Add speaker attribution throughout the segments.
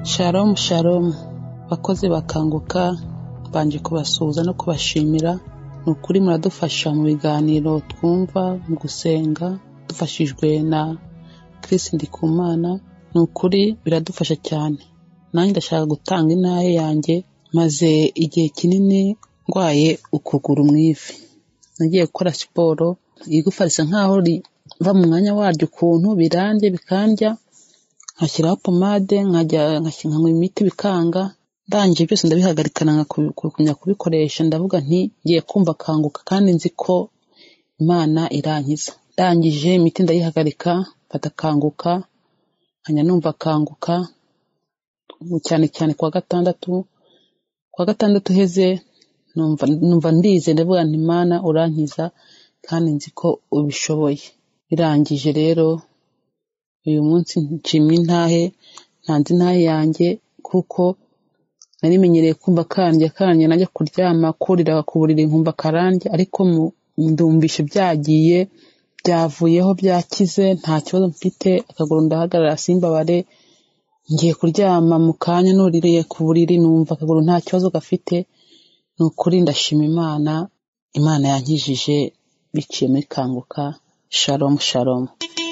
Speaker 1: Shalom shalom bakozi bakanguka banje kubasuhuza no kubashimira ni ukuri muradufasha mu biganiro twumva mu gusenga dufashijwe na Chris Ndikumana ni ukuri biradufasha cyane nanjye ndashaka gutanga intahe yanjye maze igihe kinini ndwaye ukuguru mu ivi nagiye gukora siporo igufa risa nkaho riva mu mwanya waryo ukuntu birandya bikandya nkashyiraho pomade nkajya nkanywa imiti bikanga ndangije byose ndabihagarikana nkakumya kubikoresha ndavuga nti ngiye kumva kanguka kandi nzi ko imana irankiza ndangije imiti ndayihagarika mfata kanguka nkajya numva kanguka cyane cyane kuwa gatandatu kuwa gatandatu uheze numva numva ndize ndavuga nti imana urankiza kandi nzi ko ubishoboye birangije rero uyu munsi nshimye intahe ntanze intahe yanjye kuko narimenyereye kumva kandya kandya najya kuryama kurira ku buriri nkumva karandya ariko ndumvishe byagiye byavuyeho byakize nta kibazo mfite akaguru ndahagarara simbabare ngiye kuryama mu kanya nuririye ku buriri numva akaguru nta kibazo gafite ni ukuri ndashima imana imana yankijije biciye muri kanguka shalom shalom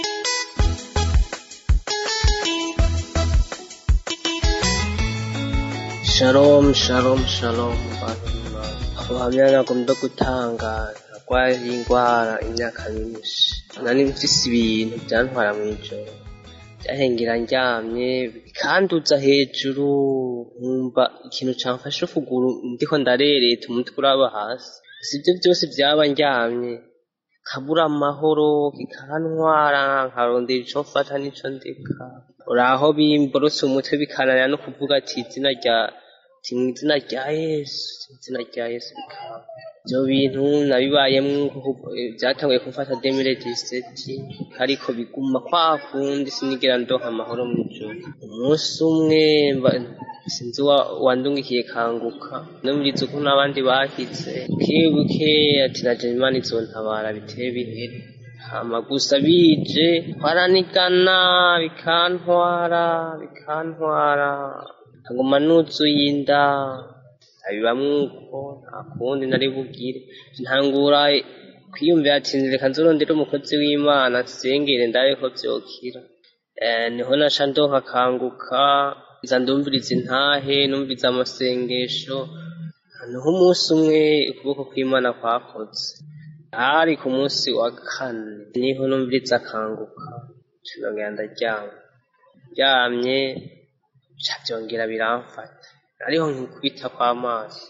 Speaker 2: Shalom, shalom, shalom, bantu ubuhamya nagomba gutanga narwaye indwara imyaka myinshi nari mfise ibintu byantwara mu ijoro byahengera ndyamye bikanduza hejuru nkumva ikintu camfashe ukuguru ndiko ndarereta umutwe uraba hasi sibyo byose byaba ndyamye kabura amahoro kikantwara nkarondera ico mfata n'ico ndeka uraho bimborotse umutwe bikananira no kuvuga ati izina rya ati mu izina rya yesu izina rya yesu bikaba ibyo bintu nabibayemwo byatanguye kumfata demire diseti ariko biguma kwa kundi sinigera ndonka amahoro mu ijoro umunsi umwe sinzi wandungikiye kanguka numviriza uko n'abandi bahize buke ati na imana izontabara biteye bihere hama gusa bije twaranigana bikantwara bikantwara nkaguma nuzuye inda abibamwo uko nta kundi nari bugire ntangura kwiyumvira ati reka nzorondere umukozi w'imana nsengere ndabe ko vyokira niho naca ndonka kanguka nza ndumviriza intahe numviriza amasengesho niho umunsi umwe ukuboko kw'imana kwakoze hari ku munsi wa kane niho numviriza akanguka nongera ndaryama ryamye ca vyongera biramfata ariho nkikubita kw'amaso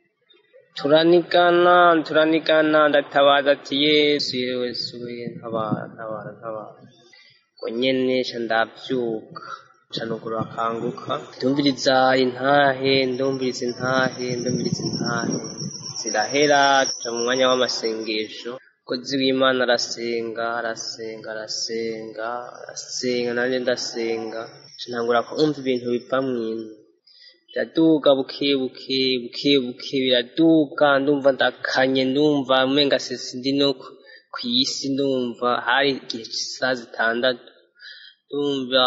Speaker 2: turanigana turanigana ndatabaza ati yesu yesu ntabara ntabara ntabara ngo nyene ca ndavyuka ca nugura akanguka ndumviriza intahe ndumviriza intahe ndumviriza intahe zirahera tuja mu mwanya w'amasengesho umukozi w'imana arasenga arasenga arasenga arasenga nanjye ndasenga ntangura kumva ibintu biva mw'inzu biraduga buke buke buke buke biraduga ndumva ndakanye ndumva umenga sisi ndi no ku isi ndumva hari igihe cy'isaha zitandatu ndumva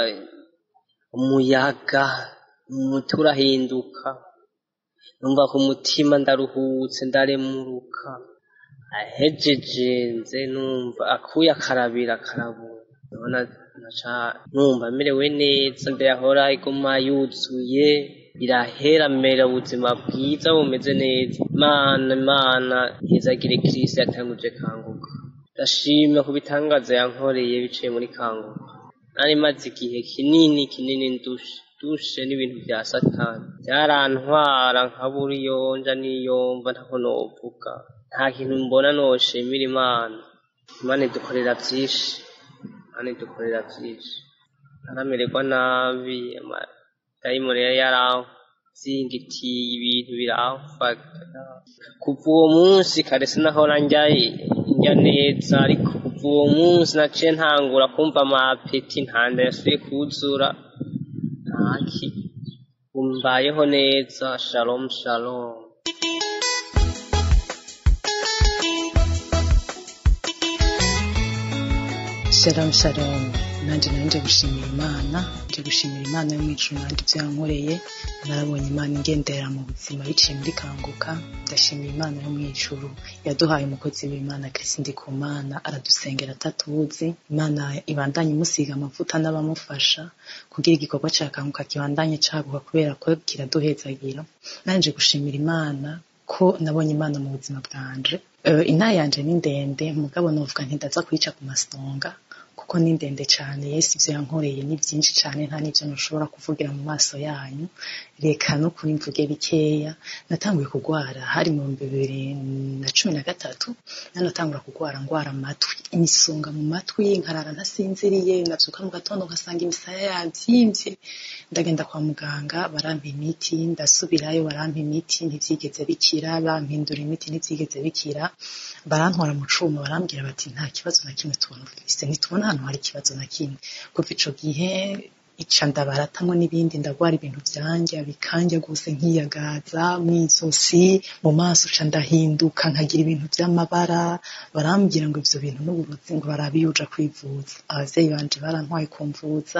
Speaker 2: umuyaga umutwe urahinduka numva ku mutima ndaruhutse ndaremuruka ahejeje nze numva akuye akarabira akarabura ndabona naca numva merewe neza ndayahora iguma yuzuye irahera mera ubuzima bwiza bumeze neza imana imana hezagire kirisi yatanguje kanguka ndashima ku bitangaza yankoreye biciye muri kanguka nari maze igihe kinini kinini ndushe dushe n'ibintu bya satani byarantwara nkabura iyo nja niyomva ntako novuga nta kintu mbona noshimira imana imana idukorera byinshi imana idukorera byinshi naramererwa nabi amadayimoni yari yaranzingitiye ibintu biramfata kuva uwo munsi kare sinahora njya njya neza ariko kuva uwo munsi naciye ntangura kumva amapeti ntanda yasuye kuzura ntaki umbayeho neza shalom shalom
Speaker 3: Shalom shalom nanjye nari nje gushimira imana nje gushimira imana yo mu ijuru nanjye ibyo yankoreye narabonye imana ingendera mu buzima biciye muri kanguka ndashimira imana yo mu ijuru yaduhaye umukozi w'imana Kristo ku mana aradusengera atatuzi imana ibandanye imusiga amavuta n'abamufasha kugira igikorwa cya kanguka kibandanye caguka kubera ko kiraduhezagira nanje gushimira imana ko nabonye imana mu buzima bwanje uh, inta yanje ni ndende mugabo novuga ntidaza kuyica ku masonga kuko ni ndende cyane yesu ibyo yankoreye ni byinshi cyane nta n'ibyo ntushobora kuvugira mu maso yanyu reka no kuri mvuge bikeya natanguye kurwara hari mu bibiri na cumi na gatatu nanatangura kurwara ndwara amatwi imisonga mu matwi nkarara ntasinziriye nabyuka mu gatondo nkasanga imisaya yabyimbye ndagenda kwa muganga barampa imiti ndasubirayo barampa imiti ntibyigeze bikira bampindura imiti ntibyigeze bikira barantwara mu cuma barambwira bati nta kibazo na kimwe tubona ufise ntitubona ahantu hari ikibazo na kimwe kuva ico gihe ica ndabaratamwo n'ibindi ndagwara ibintu vyanja bikanja gose nkiyagaza mw'izosi mu maso ca ndahinduka nkagira ibintu vy'amabara barambwira ngo ivyo bintu n'uburozi ngo barabiyuja kwivuza abavyeyi banje barantwaye kumvuza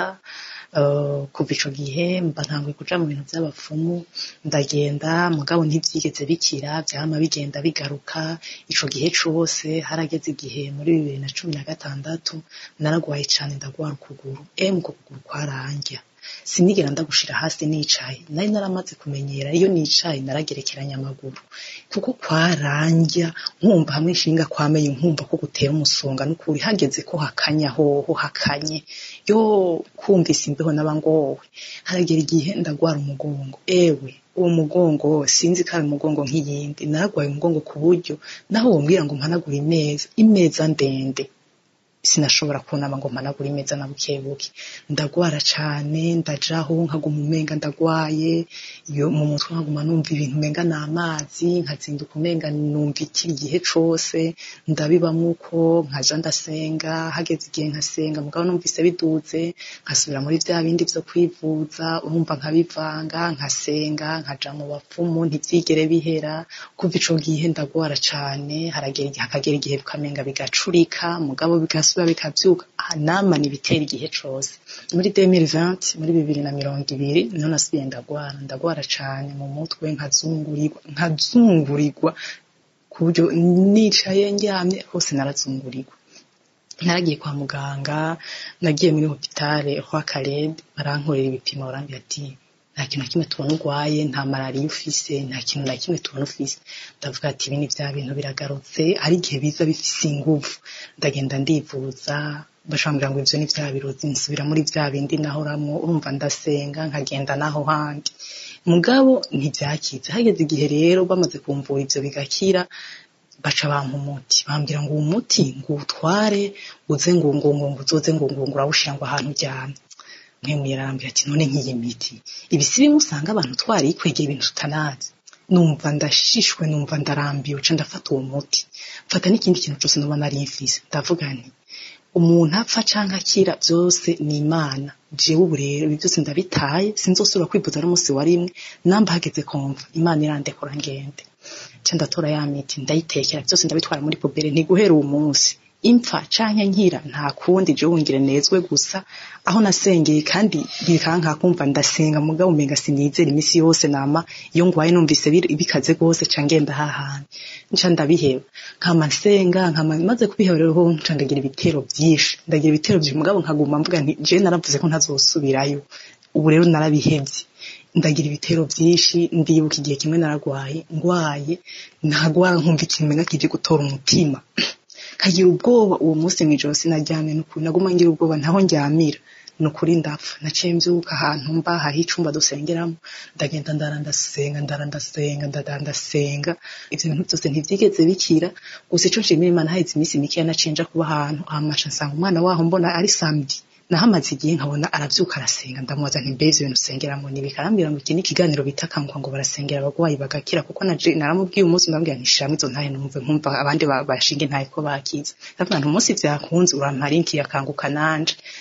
Speaker 3: uh, kuva ico gihe mba ntanguye kuja mu bintu vy'abapfumu ndagenda mugabo ntivyigeze bikira vyama bigenda bigaruka ico gihe cose harageze igihe muri bibiri na cumi na gatandatu naragwaye cane ndagwara ukuguru emu uko kuguru kwarandya sinigera ndagushira hasi nicaye nari naramaze kumenyera iyo nicaye naragerekeranya amaguru kuko kwarandya nkumva hamwe nshinga kwamenye nkumva ko gutera umusonga n'ukuri hageze ko hakanya hoho hakanye yo kumvise imbeho n'abangowe haragera igihe ndagwara umugongo ewe uwo mugongo sinzi ko ari umugongo nk'iyindi naragwaye umugongo ku buryo naho wombwira ngo mpanagure imeza imeza ndende sinashobora kunama ngo mpanagure imeza na buke buke ndagwara cane ndajaho nkaguma umenga ndagwaye iyo mu mutwe nkaguma numva ibintu umenga ni amazi nkazinduka umenga numva iki igihe cose ndabibamwo uko nkaja ndasenga hageze igihe nkasenga mugabo numvise biduze nkasubira muri vya bindi vyo kwivuza urumva nkabivanga nkasenga nkaja mu bapfumu ntivyigere bihera kuva ico gihe ndagwara cane haragera igihe hakagera igihe bikamenga bigacurika mugabo bigasubira bikavyuka nama nibitera igihe cose muri 2020 muri bibiri na mirongo ibiri niho nasubiye ndagwara ndagwara cane mu mutwe nkazungurirwa nkazungurirwa ku buryo nicaye ndyamye hose narazungurirwa naragiye kwa muganga nagiye muri hopitale kwa Caleb barankorera ibipimo barambwira ati nta kintu na kimwe tubona urwaye nta malariya ufise nta kintu na kimwe tubona ufise ndavuga ati ibi ni vya bintu biragarutse hari igihe biza bifise inguvu ndagenda ndivuza bashambwira ngo ivyo ni vya birozi nsubira muri vya bindi nahoramwo urumva ndasenga nkagenda naho handi mugabo ntivyakize hageze igihe rero bamaze kumvura ivyo bigakira baca bampa umuti bambwira ngo uwo muti ngo uwutware uze ngo ngo ngo ngo uzoze ngo ngo ngo urawushira ngo ahantu uryamye mwemwe yarambwira ati none nk'iyi miti ibi si bimwe usanga abantu twarikwegera ibintu tutanazi numva ndashishwe numva ndarambiwe ca ndafata uwo muti mfata n'ikindi kintu cose noba nari mfise ndavuga nti umuntu apfa canke akira vyose ni imana jewe ubu rero ibi vyose ndabitaye sinzosubira kwivuza n'umunsi wa rimwe namba hageze kumva imana irandekura ngende ca ndatora ya miti ndayitekera vyose ndabitwara muri pubere ntiguhera uwo munsi impfa canke nkira nta kundi je wungire nezwe gusa aho nasengeye kandi bikanka kumva ndasenga mugabo umenga sinizera imisi yose nama iyo ngwaye numvise bikaze gose ca ngenda hahandi nca ndabiheba nkama nsenga nkama maze kubiheba rero nca ndagira ibitero vyinshi ndagira ibitero vyinshi mugabo nkaguma mvuga nti je naravuze ko ntazosubirayo ubu rero narabihevye ndagira ibitero vyinshi ndibuka igihe kimwe naragwaye ngwaye nagwara nkumva ikintu menga kije gutora umutima kagira ubwoba uwo munsi mw'ijoro sinaryamye nukuri naguma ngira ubwoba ntaho ndyamira nukuri ndapfa naciye mvyuka ahantu mba hariho icumba dusengeramo ndagenda ndara ndasenga ndara ndasenga ndara ndasenga ivyo bintu vyose ntivyigeze bikira gusa ico nshimira imana haheze iminsi mikeya naciye nja kuba ahantu amasha nsanga umwana waho mbona ari samedi nahamaze igihe nkabona aravyuka arasenga ndamubaza nti mbese ibintu usengeramo ni bikarambwira ngo iki ni ikiganiro bita kanguka ngo barasengera abagwayi bagakira kuko naje naramubwiye umunsi ndambwira nti shira izo ntahe numve nkumva abandi bashinga intahe ko bakiza ndavuga nti umunsi vyakunze urampara inki yakanguka nanje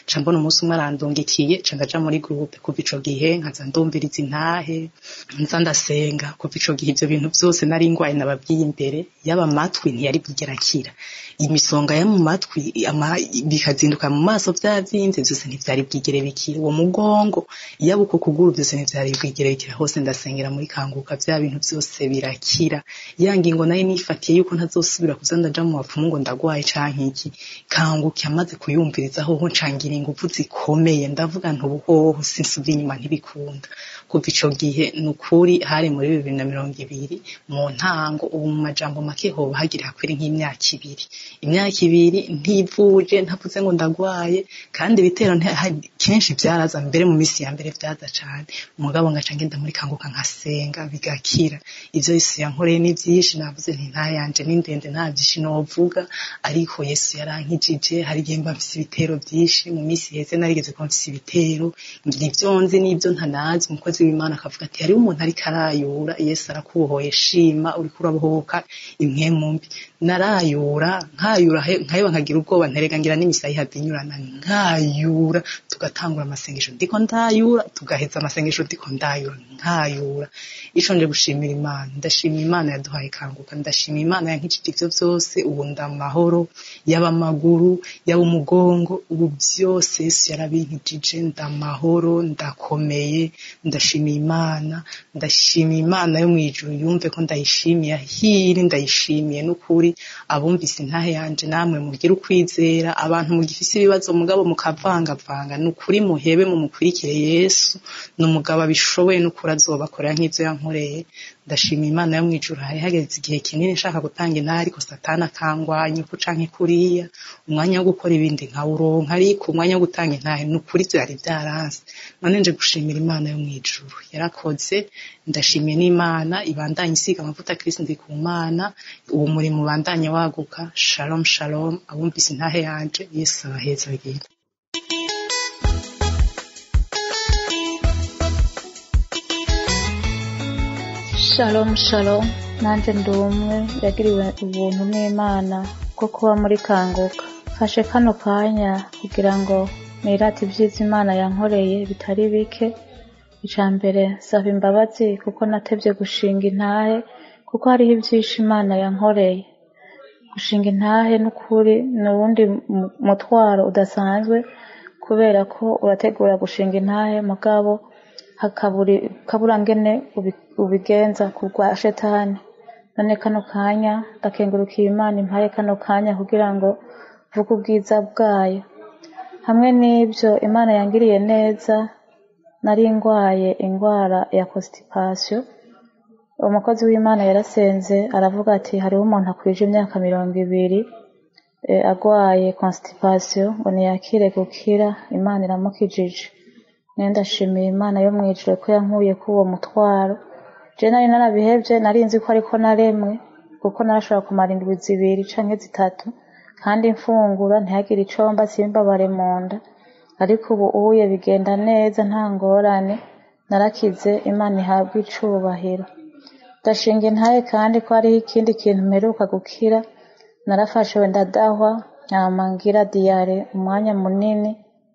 Speaker 3: ca mbona umunsi umwe arandungikiye ca ndaja muri groupe kuva ico gihe nkaza ndumviriza intahe nza ndasenga kuva ico gihe ivyo bintu vyose nari ngwaye nababwiye imbere yaba amatwi ntiyari bwigera akira imisonga yo mu matwi ama- bikazinduka mu maso vyavyimbye vyose ntivyari bwigere bikira uwo mugongo yaba uko kuguru vyose ntivyari bwigere bikira hose ndasengera muri kanguka vya bintu vyose birakira ya ngingo nayo nifatiye yuko ntazosubira kuza ndaja mu bapfumu ngo ndagwaye canke iki kanguka amaze kuyumvirizaho ho ncangira inguvu zikomeye ndavuga nti ubuhoho sinsubira inyuma ntibikunda kuva ico gihe ni ukuri hari muri bibiri na mirongo ibiri mu ntango ubu mu majambo make hoba hagira hakwira nk'imyaka ibiri imyaka ibiri ntivuje ntavuze ngo ndagwaye kandi ibitero nti- ha- kenshi vyaraza mbere mu misi ya mbere vyaza cane umugabo ngaca ngenda muri kanguka nkasenga bigakira ivyo yesu yankoreye ni vyinshi navuze nti nta yanje ni ndende nta vyinshi novuga ariko yesu yarankijije hari igihe mba mfise ibitero vyinshi mu misi heze narigeze kuba mfise ibitero ivyo nzi n'ivyo ntanazi umukozi w'imana akavuga ati hariho umuntu ariko arayura yesu arakubohoye shima uriko urabohoka impwemu mbi narayura nkayura he- nkaheba nkagira ubwoba nterega ngira n'imisayi ihadinyurana nkayura tugatangura amasengesho ndiko ndayura tugaheza amasengesho ndiko ndayura nkayura ico nje gushimira imana ndashimira imana yaduhaye kanguka ndashimira imana yankijije ivyo vyose ubu ndamahoro yaba amaguru yaba umugongo ubu vyose yesu yarabinkijije ndamahoro ndakomeye ndashimira imana ndashimira imana yo mwijuru yumve ko ndayishimiye ahiri ndayishimiye n'ukuri abumvise intahe yanje namwe mugire ukwizera abantu mugifise ibibazo mugabo mukavangavanga ni ukuri muhebe mumukurikire yesu ni umugabo abishoboye n'ukuri azobakorera nk'ivyo yankoreye ndashimira imana yo mwijuru hari hageze igihe kinini nshaka gutanga intahe ariko satani akangwanya uku canke kuriya umwanya wo gukora ibindi nkawuronka ariko umwanya wo gutanga intahe ni ukuri vyari vyaranse none nje gushimira imana yo mwijuru yarakoze ndashimiye n'imana ibandanye isiga amavuta kirisi ndi ku mana ubu muri mubandanye waguka shalom shalom abumvise intahe yanje yesu abaheza bagire
Speaker 4: Shalom shalom nanjye ndi umwe yagiriwe ubuntu n'Imana bwo kuba muri kanguka fashe kano kanya kugira ngo nirate ibyiza Imana yankoreye bitari bike icya mbere nsaba imbabazi kuko natebye gushinga intahe kuko hariho ibyinshi Imana yankoreye gushinga intahe n'ukuri ni uwundi mu- mutwaro udasanzwe kubera ko urategura gushinga intahe mugabo hakaburi kabura ngene ubi- ubigenza ku rwa shetani none kano kanya ndakengurukiye imana impaye kano kanya kugira ngo vuge ubwiza bwayo hamwe n'ibyo imana yangiriye neza nari ndwaye indwara ya constipation umukozi w'imana yarasenze aravuga ati hariho umuntu akwije imyaka mirongo ibiri eh, agwaye constipation ngo ntiyakire gukira imana iramukijije nayo ndashimiye imana yo mwijuru ko yankuye ko uwo mutwaro je nari narabihevye nari nzi ko ariko naremwe kuko narashobora kumara indwi zibiri canke zitatu kandi mfungura ntihagire icomba simbabare mu nda ariko ubu uye bigenda neza nta ngorane narakize imana ihabwa icubahiro ndashinga intaye kandi ko hariho ikindi kintu mperuka gukira narafashe wenda ndadahwa nyama ngira diyare umwanya munini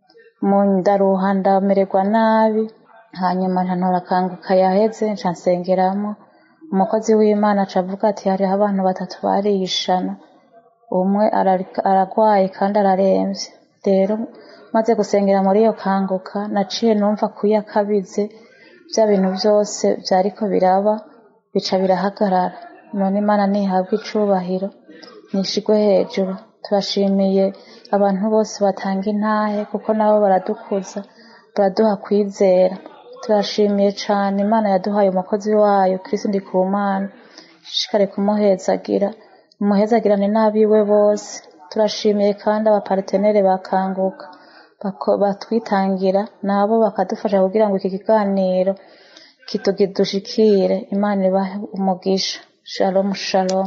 Speaker 4: mu ndaruha ndamererwa nabi hanyuma ntantora kanguka yaheze nca nsengeramo umukozi w'imana aca avuga ati hariho abantu batatu barishana umwe arari- aragwaye kandi araremvye rero maze gusengera muri iyo kanguka naciye numva kuyakabize bya bintu byose byariko biraba bica birahagarara none imana ntihabwa icubahiro nishigwe hejuru turashimiye abantu bose batanga intahe kuko nabo baradukuza baraduha kwizera turashimiye cane imana yaduhaye umukozi wayo kristo ndikumana ishishikare kumuhezagira umuhezagirane n'abiwe bose turashimiye kandi abapartenere bakanguka bako- batwitangira nabo bakadufasha kugira ngo iki kiganiro kitugidushikire imana ibahe umugisha shalom shalom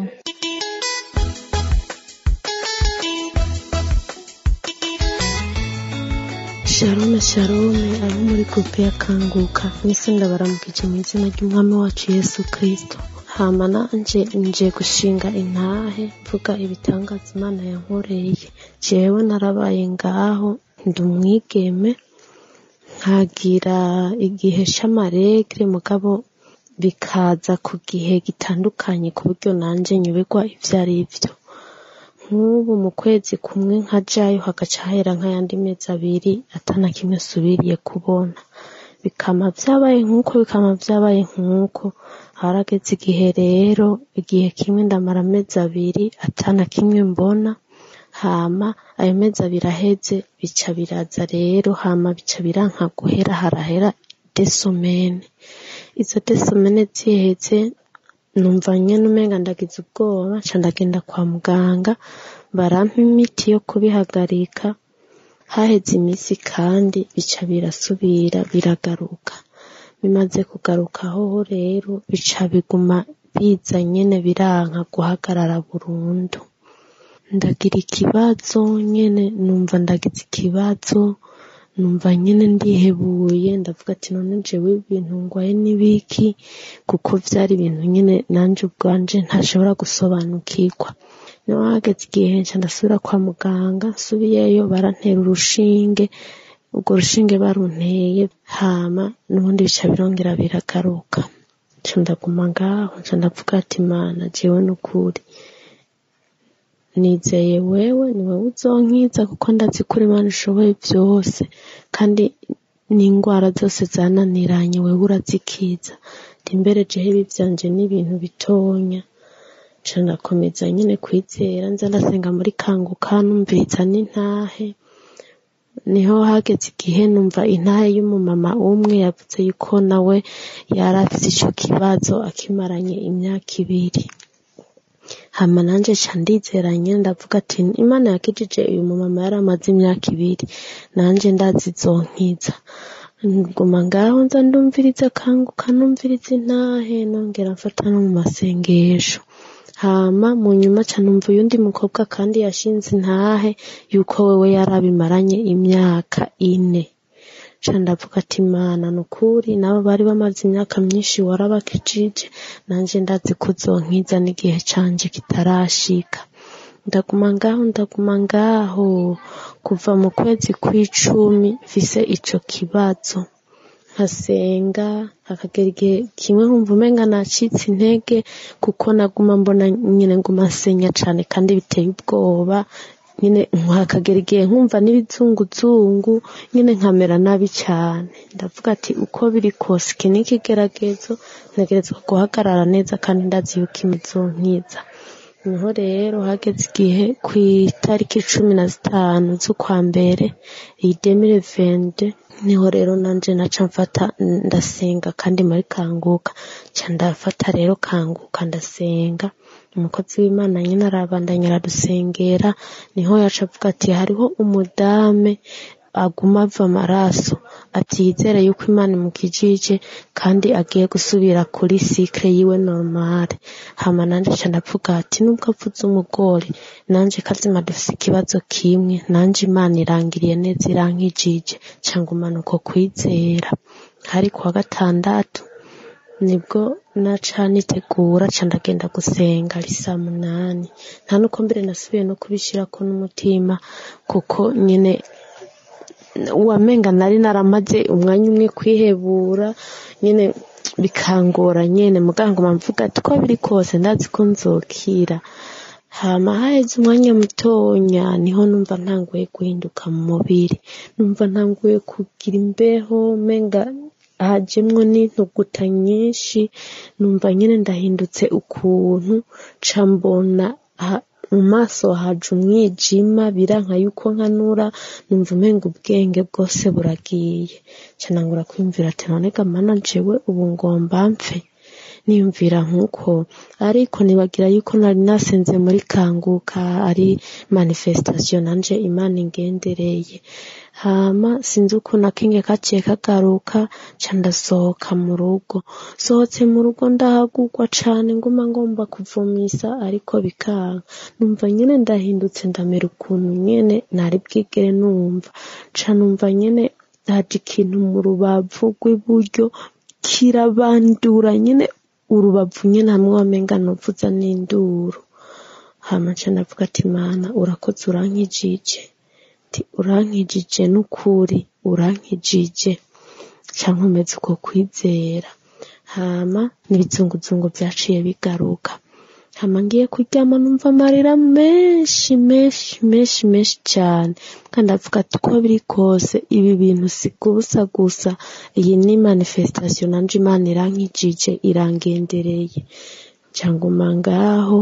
Speaker 5: shalome shalome abo muri gurupe ya kanguka mwese ndabaramukije mu izina ry'umwami wacu yesu kirisito hama nanje nje gushinga intahe mvuga ibitangaza imana yankoreye jewe narabaye ngaho ndi umwigeme nkagira igihe c'amaregre mugabo bikaza ku gihe gitandukanye ku buryo nanje nyoberwa ivyo ari vyo nk'ubu mu kwezi kumwe nkajayo hagaca hahera nk'ayandi mezi abiri atana kimwe subiriye kubona bikama vyabaye nk'uko bikama vyabaye nk'uko harageze igihe rero igihe kimwe ndamara amezi abiri atana kimwe mbona hama ayo mezi abiri aheze bica biraza rero hama bica biranka guhera harahera desomene izo desomene ziheze numva nyene umenga ndagize ubwoba ca ndagenda kwa muganga barampa imiti yo kubihagarika haheze iminsi kandi bica birasubira biragaruka bimaze kugarukaho rero bica biguma biza nyene biranka guhagarara burundu ndagira ikibazo nyene numva ndagize ikibazo numva nyene ndihebuye ndavuga ati none jewe ibintu ngwaye n'ibiki kuko vyari ibintu nyene nanje ubwanje ntashobora gusobanukirwa niho hageze igihe nca ndasubira kwa muganga nsubiyeyo barantera urushinge urwo rushinge barunteye hama n'ubundi bica birongera biragaruka nca ndaguma ngaho nca ndavuga ati mana jewe n'ukuri nizeye wewe ni wowe uzonkiza kuko ndazi ko uri Imana ushoboye byose kandi n'indwara zose zananiranye wewe urazikiza imbere jewe ibi vyanje n'ibintu bitonya nca ndakomeza nyene kwizera nza ndasenga muri kanguka numviriza n'intahe niho hageze igihe numva intahe y'umumama umwe yavuze yuko nawe yari afise ico kibazo akimaranye imyaka ibiri hama nanje ca ndizeranye ndavuga ati imana yakijije uyu mumama yari amaze imyaka ibiri nanje ndazi izonkiza nguma ngaho nza ndumviriza kanguka numviriza intahe nongera mfata no mu masengesho hama mu nyuma ca numva uyundi mukobwa kandi yashinze intahe yuko wewe yari abimaranye imyaka ine ca ndavuga ati mana nukuri nabo bari bamaze imyaka myinshi warabakijije nanje ndazi ko uzonkiza n'igihe canje kitarashika ndaguma ngaho ndaguma ngaho kuva mu kwezi kw'icumi mfise ico kibazo nkasenga hakagera igihe kimwe nkumva umenga nacitse intege kuko naguma mbona nyine nguma nsenya cane kandi biteye ubwoba nyine hakagera igihe nkumva n'ibizunguzungu nyine nkamera nabi cane ndavuga ati uko biri kose iki ni ikigeragezo ntegerezwa guhagarara neza kandi ndazi yuko imizonkiza niho rero hageze igihe ku itariki cumi na zitanu z'ukwa mbere iyi demire vende niho rero nanje naca mfata ndasenga kandi muri kanguka ca ndafata rero kanguka ndasenga umukozi w'imana nyine arabandanya aradusengera niho yaca avuga ati hariho umudame aguma ava amaraso ati yizere yuko imana imukijije kandi agiye gusubira kuri sikre yiwe normale hama nanje ca ndavuga ati nubwo avuze umugore nanje kazima dufise ikibazo kimwe nanje imana irangiriye neza irankijije ca ngumana uko kwizera hari kuwa gatandatu nibwo naca nitegura ca ndagenda gusenga ari saa munani nta nuko mbere nasubiye no kubishirako n'umutima kuko nyine wamenga nari naramaze umwanya umwe kwihebura nyine bikangora nyene muganga mvuga ati ko biri kose ndazi ko nzokira hama haheze umwanya mutonya niho numva ntanguye guhinduka mu mubiri numva ntanguye kugira imbeho menga hajemwo n'intuguta nyinshi numva nyine ndahindutse ukuntu ca mbona mu maso haje umwijima biranka yuko nkanura numva umenga ubwenge bwose buragiye ca nangura kwiyumvira ati none gamana jewe ubu ngomba mpfe niyumvira nk'uko ariko nibagira yuko nari nasenze muri kanguka ari manifestation nanje imana ingendereye hama sinzi ukuntu akinge kaciye kagaruka ca ndasohoka mu rugo sohotse mu rugo ndahagurwa cane nguma ngomba kuvumisa ariko bikanka numva nyene ndahindutse ndamera ukuntu nyene nari bwigere numva ca numva nyene haje ikintu mu rubavu rw'iburyo kirabandura nyene urubavu nyene hamwe wamenga novuza n'induru hama ca ndavuga ati mana urakoze urankijije ati urankijije n'ukuri urankijije cyangwa umeze uko kwizera hama n'ibizunguzungu byaciye bigaruka hama ngiye kuryama numva amarira menshi menshi menshi menshi cyane kandi avuga ati uko biri kose ibi bintu si gusa gusa iyi ni manifestation nanje imana irankijije irangendereye cyangwa ngaho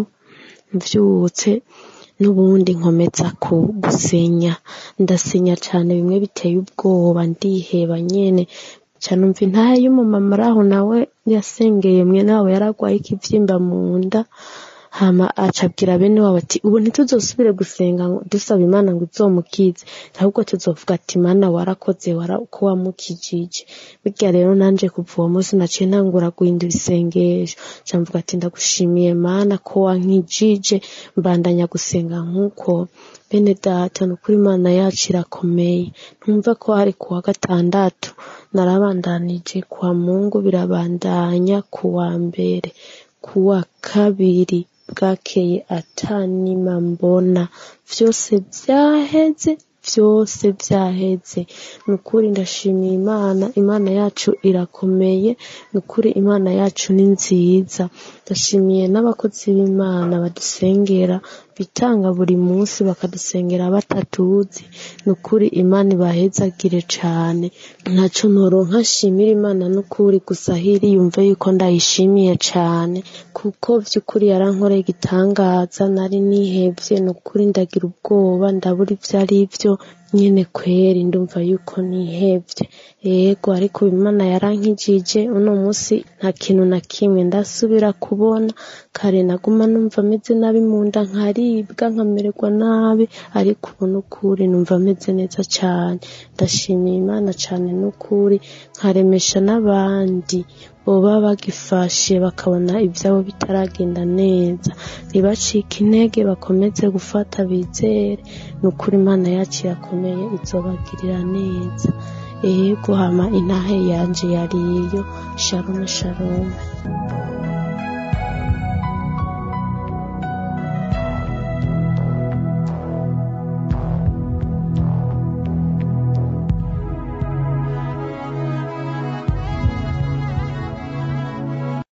Speaker 5: mvyutse n'ubundi nkomeza ku gusenya ndasenya cyane bimwe biteye ubwoba ndiheba nyene canumva intahe y'umumama araho nawe yasengeye mwene wabo yaragwaye ikivyimba mu nda hama acabwira bene wabo ati ubu ntituzosubire gusenga ngo dusaba imana ngo izomukize ahubwo tuzovuga ati mana warakoze wara ko wamukijije burya rero nanje kuva uwo munsi naciye ntangura guhindura isengesho camvuga ati ndagushimiye mana ko wankijije mbandanya gusenga nk'uko bene data ni ukuri imana yacu irakomeye ntumva ko hari kuwa gatandatu narabandanije kwa mungu birabandanya kuwa mbere kuwa kabiri bwakeye atanima mbona vyose vyaheze vyose vyaheze ni ukuri ndashimiye imana imana yacu irakomeye ni ukuri imana yacu ni nziza ndashimiye n'abakozi b'imana badusengera bitanga buri munsi bakadusengera batatuzi ni ukuri imana ibahezagire cane ntaco noronka nshimira imana n'ukuri gusa hiri yumve yuko ndayishimiye cane kuko vy'ukuri yarankoreye igitangaza nari nihevye ni ukuri ndagira ubwoba ndabura ivyo ari vyo nyene kweri ndumva yuko nihevye yego ariko imana yarankijije uno munsi nta kintu na kimwe ndasubira kubona kare naguma numva ameze nabi mu nda nkaribwa nkamererwa nabi ariko ubu n'ukuri numva ameze neza cane ndashimiye imana cane n'ukuri nkaremesha n'abandi boba bagifashe bakabona ivyabo bitaragenda neza ntibacike intege bakomeze gufata bizere ni ukuri imana yacu irakomeye izobagirira neza yego hama intahe yanje yariyo shalom shalom